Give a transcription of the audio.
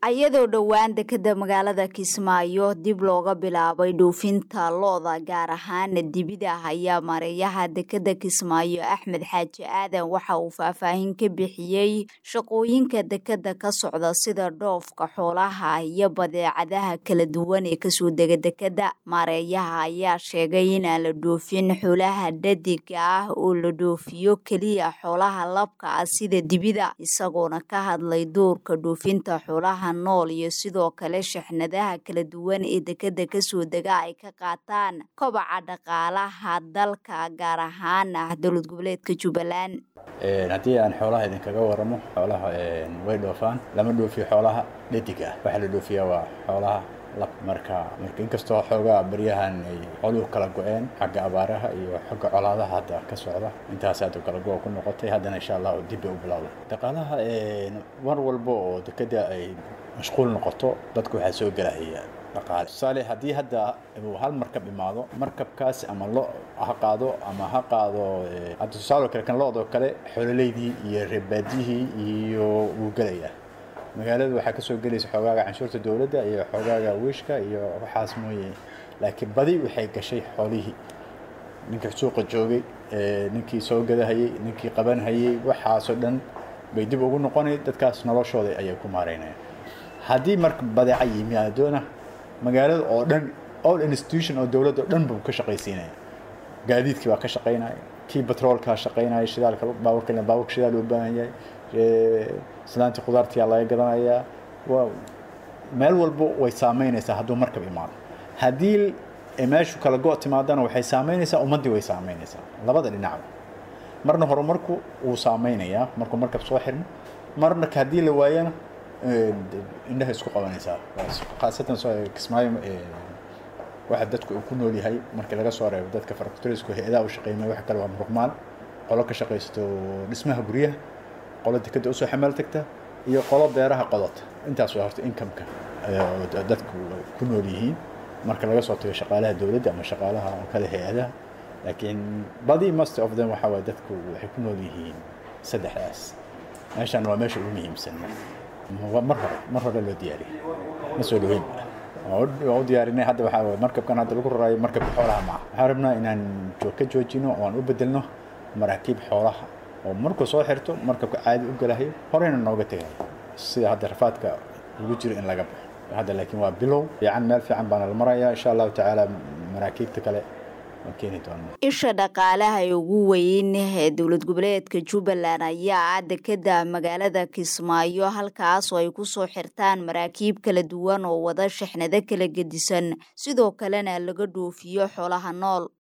ayadoo dhowaan dekeda magaalada kismaayo dib looga bilaabay dhoofinta lo-da gaar ahaan dibida ayaa mareeyaha dekeda kismaayo axmed xaaji aadan waxa uu faahfaahin ka bixiyey shaqooyinka dekeda ka socda sida dhoofka xoolaha iyo badeecadaha kala duwan ee kasoo dega dekeda mareeyaha ayaa sheegay inaan la dhoofin xoolaha dhadiga ah oo la dhoofiyo keliya xoolaha labka ah sida dibida isagoona ka hadlay doorka dhoofinta xoolaha nool iyo sidoo kale shixnadaha kala duwan ee dekeda kasoo dega ay ka qaataan kobaca dhaqaalaha dalka gaar ahaan ah dowlad goboleedka jubbaland haddii aan xoolaha idinkaga waramo xoolaha way dhoofaan lama dhoofiyo xoolaha dhadiga ah waxaa la dhoofiyaa waa xoolaha lab marka marka inkastoo xoogaa baryahan ay xooluhu kala go-een xagga abaaraha iyo xagga colaadaha hadda ka socda intaas hadda kala go- ku noqotay haddana insha allah dib bay u bilowday dhaqaalaha mar walba oo dekeda ay mashquul noqoto dadku waxaa soo gelahaya dhaqaale tusaale haddii hadda uu hal markab imaado markabkaas ama lo ha qaado ama ha qaado hadda tusaale kale kan lo-doo kale xoololeydii iyo reebaadiyihii iyo wuu gelayaa magaalada waxaa kasoo gelaysa xoogaaga canshuurta dowladda iyo xoogaaga wiishka iyo waxaas mooye laakiin badi waxay gashay xoolihii ninkii suuqa joogay ninkii soo gadahayey ninkii qabanhayey waxaasoo dhan bay dib ugu noqonay dadkaas noloshooda ayay ku maareynayaan haddii marka badeeca yimaadoona magaalada oo dhan all institution oo dowladda oo dhan buu ka shaqaysiinaya gaadiidkii baa ka shaqaynaya kii batroolkaa shaqaynaya shidaalka baaburka baaburka shidaal u baahan yahay islaantii khudaartiyaa laga gadanayaa waa meel walba way saameynaysaa hadduu markab imaado haddii meeshu kala go' timaadana waxay saameynaysaa ummaddii way saameynaysaa labada dhinacba marna horumarku wuu saameynayaa markuu markab soo xirmo marna haddii la waayana indhaha isku qabanaysaa khaasatan kismaayo waxa dadku uu ku nool yahay markii laga soo reebo dadka faractorisku hay-adaha u shaqeynaya wax kale waa muruqmaal qolo ka shaqaysto dhismaha guryaha qolo dekeda usoo xamaal tagta iyo qolo beeraha qodota intaas waa horta incomeka dadku ku nool yihiin marka laga soo tago shaqaalaha dowladda ama shaqaalaha kale hay-adaha laakiin badi most of them waxa waye dadku waxay ku nool yihiin saddexdaas meeshan waa meesha ugu muhiimsan mar hore mar hore loo diyaariyay ma soo dhaweyn waa u diyaarinay hadda waxaa waye markabkan hadda lagu raraayo markabka xoolaha maaha waxaan rabnaa inaan ka joojino oo aan u bedelno maraakiib xoolaha oo markuu soo xirto markabka caadi u galahayo horeyna nooga tegayo sida hadda rafaadka lagu jiro in laga baxo hadda laakiin waa bilow fiican meel fiican baana la marayaa insha allahu tacaala maraakiibta kale isha dhaqaalaha ee ugu weyn ee dowlad goboleedka jubbaland ayaa ah dekeda magaalada kismaayo halkaas oo ay kusoo xirtaan maraakiib kala duwan oo wada shixnado kala gedisan sidoo kalena laga dhoofiyo xoolaha nool